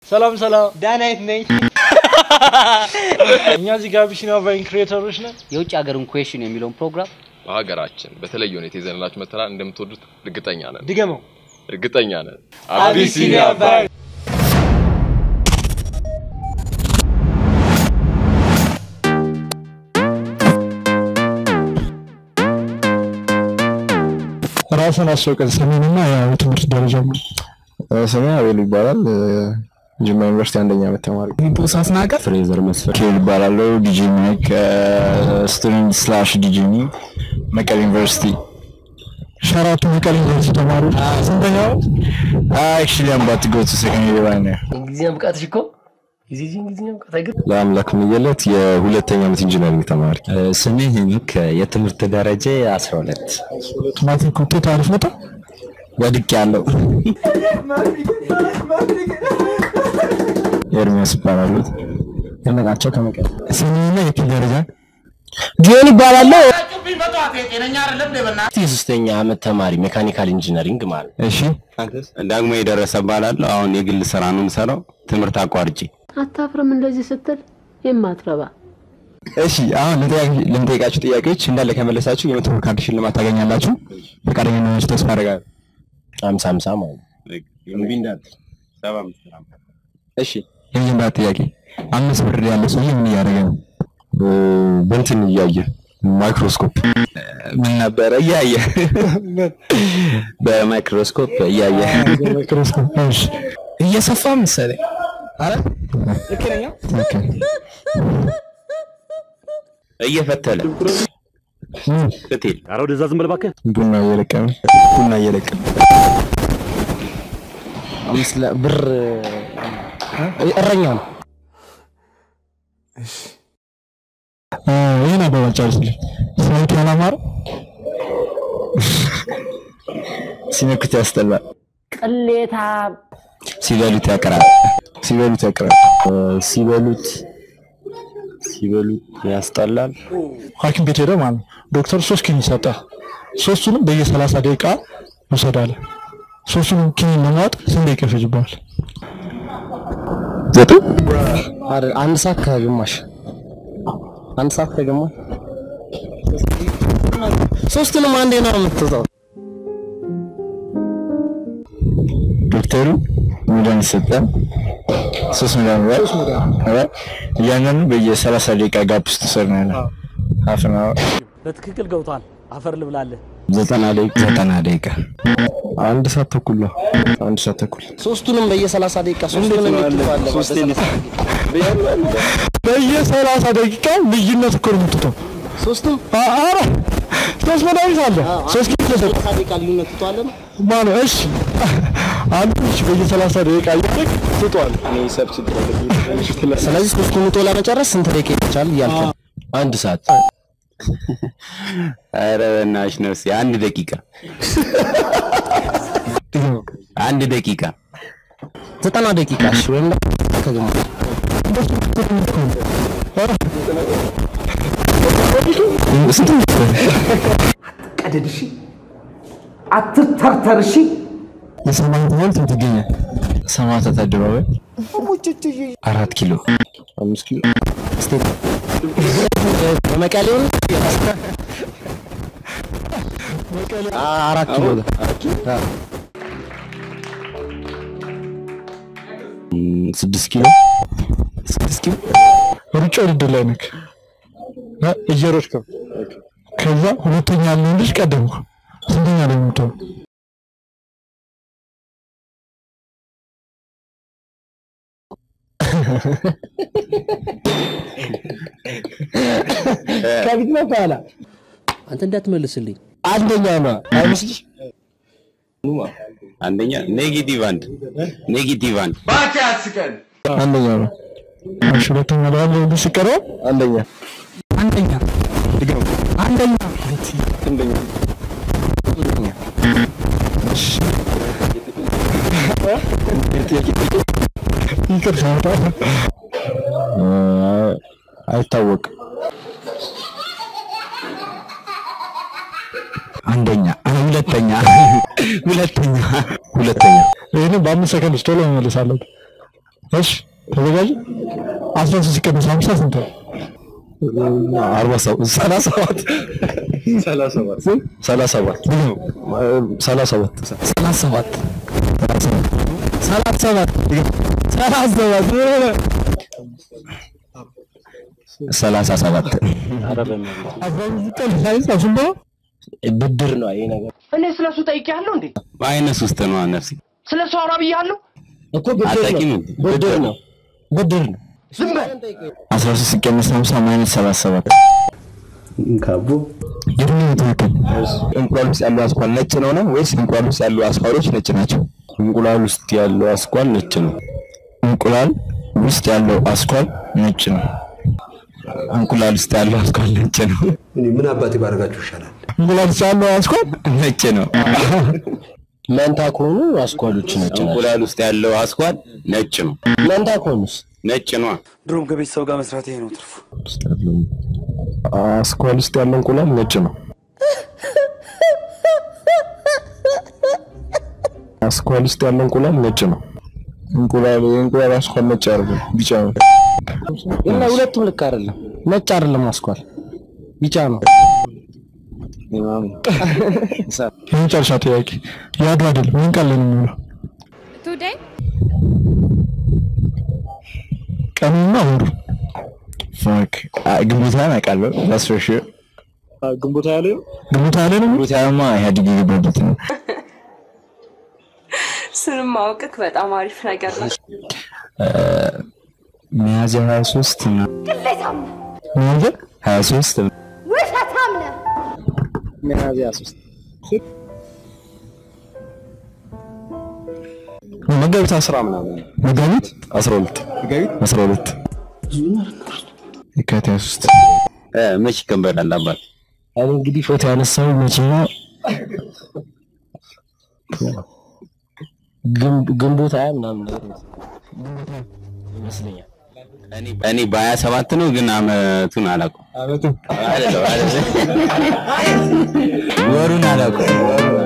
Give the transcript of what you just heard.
ሰላም ሰላም፣ ዳናይት ነኝ። እኛ እዚህ ጋር አቢሲኒያ ቫይን ክሬተሮች ነን። የውጭ ሀገርን ኩዌሽን የሚለውን ፕሮግራም በሀገራችን በተለየ ሁኔታ ይዘንላችሁ መተናል። እንደምትወዱት እርግጠኛ ነን፣ ድገመው። እርግጠኛ ነን። አቢሲኒያ ቫይን ራስን አስወቀን ስሜንና ያው የትምህርት ደረጃ ስሜ አቤል ይባላል። ጅማ ዩኒቨርሲቲ አንደኛ ዓመት ተማሪ። ቦሳስ ናቀር ፍሬዘር መስፈር ኬል ይባላለሁ። ዲጂ ሚክ ስቱደንት ስላሽ ዲጂ ሚ መቀሌ ዩኒቨርሲቲ። ሸራቱ መቀሌ ዩኒቨርሲቲ ተማሪዎች ስንተኛ ዓመት? አክቹሊ አም ባት ጎ ቱ ሰከንድ ይር ነው። እንግሊዝኛ ብቃትሽ እኮ ጊዜ እንግሊዝኛ ብቃት አይገር ለአምላክ ምየለት የሁለተኛ ዓመት ኢንጂነሪንግ ተማሪ። ስሜ ሄኖክ የትምህርት ደረጃ 12 ማትሪክ ውጤት አሪፍ መጣ። ወድቅ ያለው ኤርሚያስ ይባላሉ። ደመቃቸው ከመቀሌ ስሜና የኪል ደረጃ ጆን ይባላለሁ። የሶስተኛ ዓመት ተማሪ ሜካኒካል ኢንጂነሪንግ ማለት ነው። እሺ ዳግሞ የደረሰ እባላለሁ። አሁን የግል ስራ ነው የምሰራው ትምህርት አቋርጬ። አታፍርም እንደዚህ ስትል የማትረባ እሺ አሁን ለጠያቂ- ለምጠይቃችሁ ጥያቄዎች እንዳለ ከመለሳችሁ የመቶ ብር ካርድ ሽልማት ታገኛላችሁ። ፈቃደኛ ናችሁ? ተስፋ አደርጋለሁ። ሀምሳ ሀምሳ ማለት ነው። እሺ የመጀመሪያ ጥያቄ አምስት ብር ያለ ሰውዬ ምን እያደረገ ነው? በእንትን እያየ ማይክሮስኮፕ ምን ነበረ እያየ በማይክሮስኮፕ እያየ ማይክሮስኮፕ እሺ እየሰፋ መሰለኝ። አረ ትክክለኛ ኦኬ። እየፈተለ ፍቴል ቡና እየለቀመ ቡና እየለቀመ አምስት ለ- ብር እረኛ ነው። እ፣ ይህን አባባል ጨርስልኝ። ሰውት ያላማረ ሲነኩት ያስጠላል፣ ቅሌታ ሲበሉት ያቀራል። ሲበሉት ያቀራል። ሲበሉት ሲበሉት ያስጠላል። ሐኪም ቤት ሄደህ ማለት ነው ዶክተር ሶስት ኪኒን ይሰጣል። ሶስቱንም በየሰላሳ ደቂቃ ውሰድ አለ። ሶስቱንም ኪኒን ለማዋጥ ስንት ደቂቃ ይፈጅብሃል? ዘጠኝ አረ አንድ ሰዓት ከግማሽ አንድ ሰዓት ከግማሽ ሶስቱንም አንዴ ነው የምትወጣው። ዶክተሩ መድኃኒት ሰጠን። ሶስት መድኃኒት አይደል? እያንዳንዱ በየሰላሳ ደቂቃ ጋፕ ውስጥ ውሰድ ነው ያለው። ሀፍ አን አወር በትክክል ገብቷል። አፈር ልብላለህ። ዘጠና ደቂቃ ዘጠና ደቂቃ አንድ ሰዓት ተኩል ነው። አንድ ሰዓት ተኩል ሶስቱንም በየሰላሳ ደቂቃ ሶስቱንም የምትባለ በየሰላሳ ደቂቃ ልዩነት እኮ ነው የምትተው። ሶስቱም አ- ኧረ ሶስት መድኃኒት አለ። ሶስት ኪኒ ተሰጠ ሰላሳ ደቂቃ ልዩነት ትተዋለ ነው። ማለት እሺ፣ አንዱ እሺ፣ በየሰላሳ ደቂቃ እያደረግ ትጧል። ስለዚህ ሶስቱን ውጦ ለመጨረስ ስንት ደቂቃ ይፈጃል እያልክ ነው? አንድ ሰዓት ኧረ በእናትሽ ነፍሴ አንድ ደቂቃ አንድ ደቂቃ ዘጠና ደቂቃ እሺ፣ ወይም ደግሞ ከግማሽ ቀደድ እሺ፣ አትተርተር እሺ። የሰማንያ ትምህርት የት ይገኛል? ሰማዕታት አደባባይ አራት ኪሎ አምስት ኪሎ በመቀሌው ነው? አ- አራት ኪሎ ነው። ስድስት ኪሎ ስድስት ኪሎ ሩጫ ውድድር ላይ ነክ እ፣ እየሮጥክ ነው። ከዛ ሁለተኛ ያለውን ልጅ ቀደምኩ። ስንተኛ ላይ ነው የምትሆነው? ከፊት ነው ከኋላ? አንተ እንዳትመልስልኝ። አንደኛ ነው አይመስልሽ? አንደኛ ኔጌቲቭ አንድ ኔጌቲቭ አንድ አንደኛ ነው እሺ፣ ሁለተኛ ላይ ያለውን ልጅ ሲቀረው አንደኛ አንደኛ አንደኛ አንደኛ ይቅርታ በጣም አይታወቅም አንደኛ ሁለተኛ ሁለተኛ ሁለተኛ ይህንን በአምስት ሰከንድ ውስጥ ቶሎ መመለስ አለብን። እሺ ተዘጋጅ። አስራ ሶስት ሲቀነስ ሀምሳ ስንት ነው? አርባ ሰባት ሰላሳ ሰባት ሰላሳ ሰባት ሰላሳ ሰባት ሰላሳ ሰባት ሰላሳ ሰባት ሰላሳ ሰባት ሰላሳ ሰባት ሰላሳ ሰባት አስራ ሶስት ሲቀነስ ሳይንስ ስንት ነው? ብድር ነው ይሄ ነገር እኔ ስለ እሱ ጠይቄያለሁ እንዴ? በአይነት ውስጥ ነው ነፍሴ ስለ እሱ አውራ ብያለሁ? እኮ ብድር አጠቂም ነው ብድር ነው ብድር ነው ዝም በል። አስራ ሶስት ሲቀነስ ሀምሳ ማይነስ ሰላሳ ሰባት ካቦ የእድሜ ትክክል እንቁላል ውስጥ ያለው አስኳል ነጭ ነው ነው ወይስ እንቁላል ውስጥ ያሉ አስኳሎች ነጭ ናቸው? እንቁላል ውስጥ ያለው አስኳል ነጭ ነው። እንቁላል ውስጥ ያለው አስኳል ነጭ ነው። እንቁላል ውስጥ ያለው አስኳል ነጭ ነው። እኔ ምን አባቴ ባደርጋችሁ ይሻላል? እንቁላል ውስጥ ያለው አስኳል ነጭ ነው። መንታ ከሆኑ አስኳሎች ነጭ ናቸው እንቁላል ውስጥ ያለው አስኳል ነጭ ነው። መንታ ከሆኑስ ነጭ ነው። ድሮም ከቤተሰብ ጋር መስራት ይሄ ነው ትርፉ። አስኳል ውስጥ ያለው እንቁላል ነጭ ነው። አስኳል ውስጥ ያለው እንቁላል ነጭ ነው። እንቁላል የእንቁላል አስኳል ነጭ አይደለም፣ ቢጫ ነው። እና ሁለቱም ልክ አይደለም ነጭ አይደለም አስኳል ቢጫ ነው የመጨረሻ ጥያቄ የአድዋ ድል ምን ቀን ላይ ነው የሚውለው? ቱዴይ ቀኑና ወሩ ፋክ ግንቦት ሃያን አውቃለሁ። that's for sure። ግንቦት ሃያ ላይ ነው። ግንቦት ሃያ ላይ ነው። ግንቦት ሃያማ ኢህአዴግ የገባበት ነው። ስንም ማወቅክ በጣም አሪፍ ነገር ነው። ሚያዝያ 23 እና ቅሌታም ሚያዝያ 23 ውሸታም ነህ። ሚያዝያ ሶስት መጋቢት አስራ ምናምን መጋቢት 12 መጋቢት 12 የካቲት 23 እ መች ይከበራል አባት? እኔ እንግዲህ ፎቶ ያነሳው መቼ ነው ግንብ- ግንቦት ሃያ ምናምን ነገር ይመስለኛል እኔ በሀያ ሰባት ነው ግን አመቱን አላውቀውም። አመቱ አይደለም አይደለም ወሩን አላውቀውም።